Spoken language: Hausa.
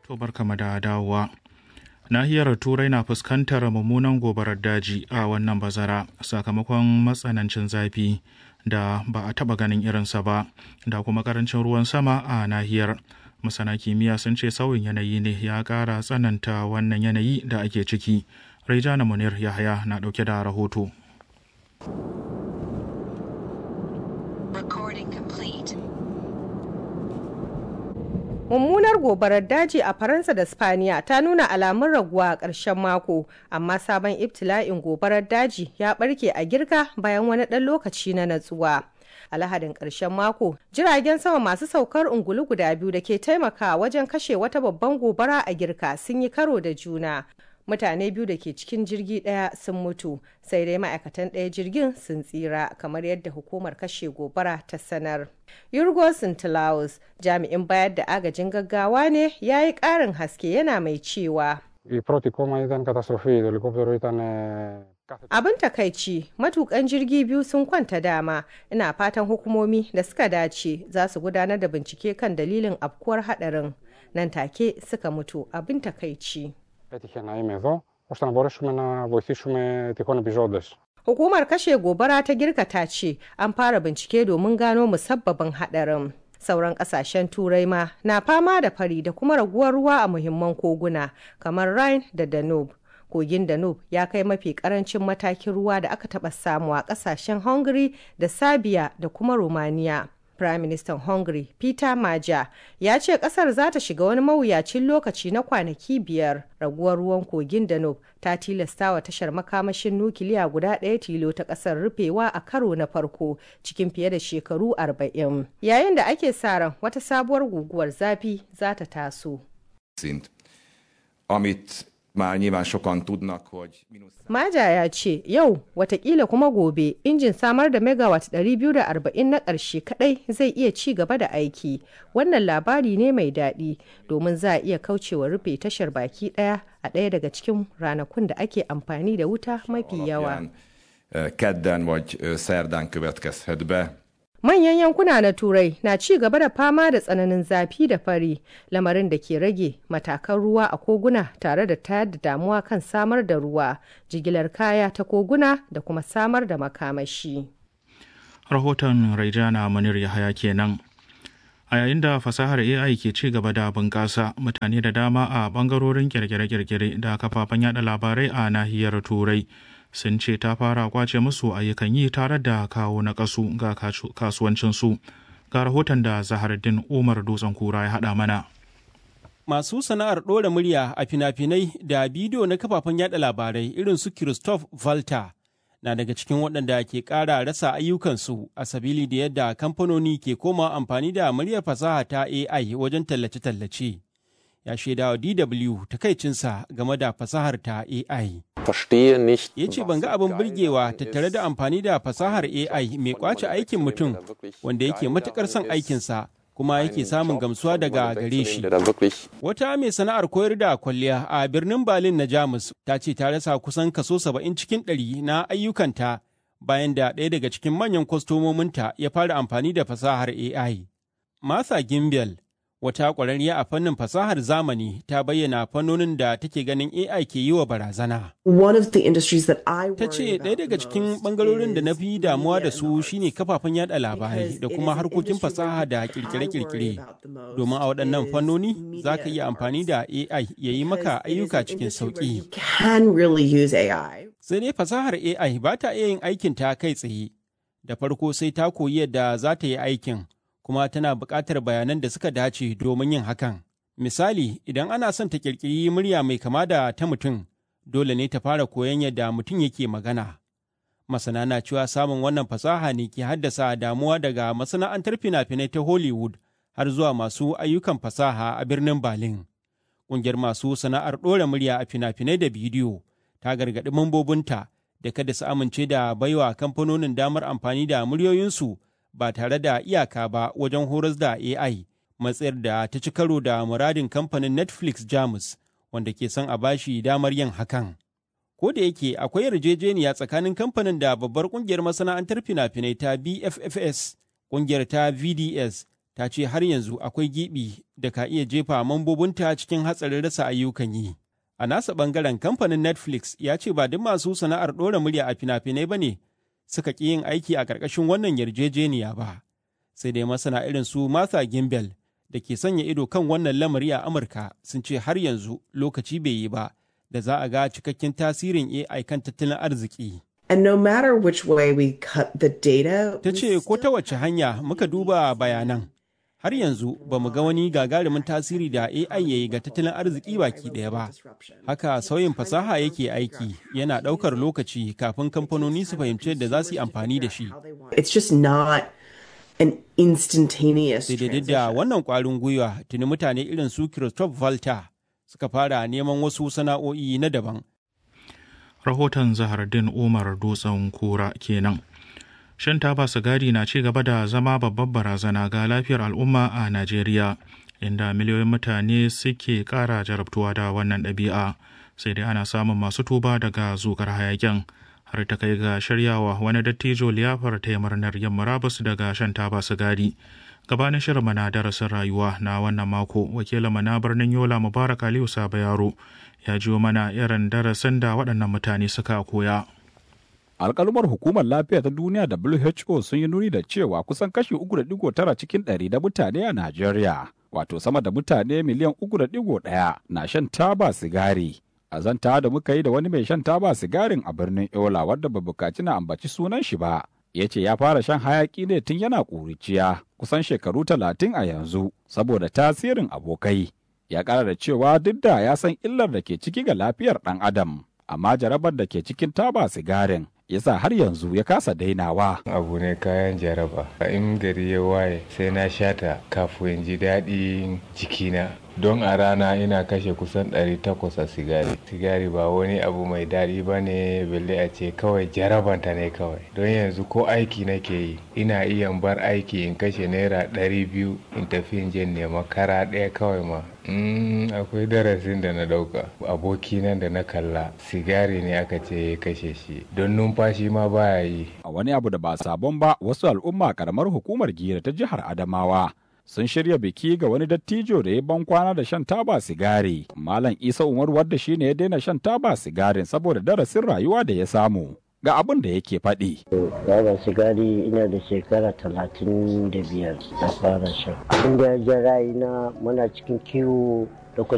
To barkama da dawowa. Nahiyar Turai na fuskantar mummunan gobarar daji a wannan bazara sakamakon matsanancin zafi da ba a taɓa ganin irinsa ba da kuma karancin ruwan sama a nahiyar. Masana kimiyya sun ce sauyin yanayi ne ya ƙara tsananta wannan yanayi da ake ciki. Raijana Munir Yahaya na ɗauke da rahoto. Recording complete. mummunar gobarar daji a faransa da spaniya ta nuna alamun raguwa a ƙarshen mako amma sabon ibtila'in gobarar daji ya ɓarke a girka bayan wani ɗan lokaci na natsuwa a lahadin ƙarshen mako jiragen sama masu saukar ungulu guda biyu da ke taimakawa wajen kashe wata babban gobara a girka sun yi karo da juna mutane biyu da ke cikin jirgi ɗaya sun mutu sai dai ma'aikatan ɗaya jirgin sun tsira kamar yadda hukumar kashe gobara ta sanar yurgo sintilaus jami'in bayar da agajin gaggawa ne ya yi ƙarin haske yana mai cewa Η πρώτη κόμμα ήταν καταστροφή. Το ελικόπτερο ήταν κάθε abin takaici matukan jirgi biyu sun kwanta dama ina fatan hukumomi da suka dace za su gudanar da bincike kan dalilin afkuwar hadarin nan take suka mutu abin takaici έτυχε να είμαι εδώ, ώστε να μπορέσουμε να βοηθήσουμε τυχόν επιζώντες. Hukumar kashe gobara ta girka ta ce an fara bincike domin gano musabbabin hadarin. Sauran kasashen turai ma na fama da fari da kuma raguwar ruwa a muhimman koguna kamar Rhine da Danube. Kogin Danube ya kai mafi karancin matakin ruwa da aka taɓa samu a kasashen Hungary da Serbia da kuma Romania. Prime Minister Hungary Peter Maja ya ce kasar za ta shiga wani mawuyacin lokaci na kwanaki biyar raguwar ruwan kogin Danube ta tilasta wa tashar makamashin nukiliya guda ɗaya tilo ta ƙasar rufewa a karo na farko cikin fiye da shekaru arba'in. Yayin da ake sa ran wata sabuwar guguwar zafi za ta taso. szint, amit már nyilván sokan tudnak, hogy mínusz Maja ya ce yau watakila kuma gobe injin samar da megawatt 240 na ƙarshe kadai zai iya ci gaba da aiki. Wannan labari ne mai daɗi domin za a iya kaucewa rufe tashar baki ɗaya a ɗaya daga cikin ranakun da ake amfani da wuta mafi yawa. alapján ö, kedden vagy ö, szerdán következhet be. Manyan yankuna na Turai na ci gaba da fama da tsananin zafi da fari, lamarin da ke rage matakan ruwa a koguna tare da tayar da damuwa kan samar da ruwa, jigilar kaya ta koguna da kuma samar da makamashi. Rahoton Raijana Munir Yahaya kenan. A yayin da fasahar AI ke ci gaba da bunƙasa, mutane da dama a ɓangarorin kirkire-kirkire da kafafen yada labarai a nahiyar Turai sun ce ta fara kwace musu ayyukan yi tare da kawo na kasu ga kasu- kasuwancinsu. Ga rahoton da Zaharuddin Umar Dutsen Kura ya haɗa mana. Masu sana'ar ɗora murya a fina-finai da bidiyo na kafafen yada labarai irin su Christophe Walter na daga cikin waɗanda ke ƙara rasa ayyukansu a sabili da yadda kamfanoni ke koma amfani da muryar fasaha ta AI wajen tallace-tallace. Ya shaida wa DW takaicinsa game da fasahar ta AI. verstehe nicht. Ya ce ban ga abin burgewa tattare da amfani da fasahar AI mai kwace aikin mutum wanda yake matuƙar son aikinsa kuma yake samun gamsuwa daga gare shi. Der dann wirklich Wata mai sana'ar koyar da kwalliya a birnin Berlin na Jamus ta ce ta rasa kusan kaso saba'in cikin ɗari na ayyukanta bayan da ɗaya daga cikin manyan kwastomominta ya fara amfani da fasahar AI. Martha Gimbel, wata ƙwararriya a fannin fasahar zamani, ta bayyana fannonin da take ganin AI ke yi wa barazana. One of the industries that I Ta ce ɗaya daga cikin ɓangarorin da na fi damuwa da su shine kafafen yada labarai da kuma harkokin fasaha da kirkire-kirkire. Domin a waɗannan fannoni za ka iya amfani da AI ya yi maka ayyuka cikin sauƙi. can really use AI. Sai dai fasahar AI ba ta iya yin aikin ta kai tsaye. Da farko sai ta koyi yadda za ta yi aikin, kuma tana buƙatar bayanan da suka dace domin yin hakan. Misali, idan ana son ta ƙirƙiri murya mai kama da ta mutum, dole ne ta fara koyon yadda mutum yake magana. Masana na cewa samun wannan fasaha ne ke haddasa damuwa daga masana'antar fina-finai ta Hollywood har zuwa masu ayyukan fasaha a birnin Berlin. Ƙungiyar masu sana'ar ɗora murya a fina-finai da bidiyo ta gargaɗi mambobinta da kada su amince da baiwa kamfanonin damar amfani da muryoyinsu ba tare da iyaka ba wajen horas da AI, matsayar da ta ci karo da muradin kamfanin Netflix Jamus wanda ke son a bashi damar yin hakan. Ko da yake akwai yarjejeniya tsakanin kamfanin da babbar kungiyar masana'antar fina-finai ta BFFS, kungiyar ta VDS ta ce har yanzu akwai gibi da ka iya jefa mambobinta cikin hatsarin rasa ayyukan yi. A nasa ɓangaren kamfanin Netflix ya ce ba duk masu sana'ar ɗora murya a fina-finai ba ne suka ƙi yin aiki a ƙarƙashin wannan yarjejeniya ba. Sai dai masana irin su Martha Gimbel da ke sanya ido kan wannan lamari a Amurka sun ce har yanzu lokaci bai yi ba da za a ga cikakken tasirin AI kan tattalin arziki. And no matter which way we cut the data, Ta ce ko ta wace hanya muka duba bayanan har yanzu ba mu ga wani gagarumin tasiri da AI ya yi ga tattalin arziki baki ɗaya ba. Haka sauyin fasaha yake aiki yana ɗaukar lokaci kafin kamfanoni su fahimci yadda za su yi amfani da shi. it's just not an instantaneous Sai dai duk da transition. wannan ƙwarin gwiwa tuni mutane irin su Christophe Volta suka fara neman wasu sana'o'i na daban. rahoton zahardin umar dutsen kura kenan shan taba sigari na ci gaba da zama babbar barazana ga lafiyar al'umma a najeriya inda miliyoyin mutane suke kara jarabtuwa da wannan ɗabi'a sai dai ana samun masu tuba daga zukar hayakin har ta kai ga shiryawa wani dattijo liyafar ta murnar yin murabus daga shan taba sigari gabanin shirin mana darasin rayuwa na wannan mako wakilin na birnin yola mubarak aliyu saba yaro ya jiwo mana irin darasin da waɗannan mutane suka koya alkalumar hukumar lafiya ta duniya WHO sun yi nuni da cewa kusan kashi 3.9 cikin ɗari da mutane a Najeriya, wato sama da mutane miliyan 3.1 na shan taba sigari. A zanta da muka yi da wani mai shan taba sigarin a birnin Yola wadda ba bukaci na ambaci sunan shi ba, ya ce ya fara shan hayaki ne tun yana ƙuriciya kusan shekaru talatin a yanzu saboda tasirin abokai. Ya ƙara da cewa duk da ya san illar da ke ciki ga lafiyar ɗan adam, amma jarabar da ke cikin taba sigarin yasa har yanzu ya kasa dainawa. abu ne kayan jaraba in gari ya waye sai na shata kafin ji daɗin jikina don a rana ina kashe kusan 800 a sigari sigari ba wani abu mai daɗi ba ne belle a ce kawai jarabanta ne kawai don yanzu ko aiki nake yi ina iya bar aiki in kashe naira 200 in tafi in je nema kara ɗaya kawai ma Mm, akwai darasin da na dauka aboki nan da na kalla sigari ne aka ce ya kashe shi don numfashi ma baya yi A wani abu da ba sabon ba wasu al'umma karamar hukumar gira ta jihar Adamawa sun shirya biki ga wani dattijo da ya ban kwana da shan taba sigari. Malam Isa Umar wadda shi ne ya daina shan taba sigarin saboda darasin rayuwa da ya samu. Ga abin da yake faɗi. Baba sigari ina da shekara talatin da biyar na fara shan. Abin da ya ja ra'ayina muna cikin kiwo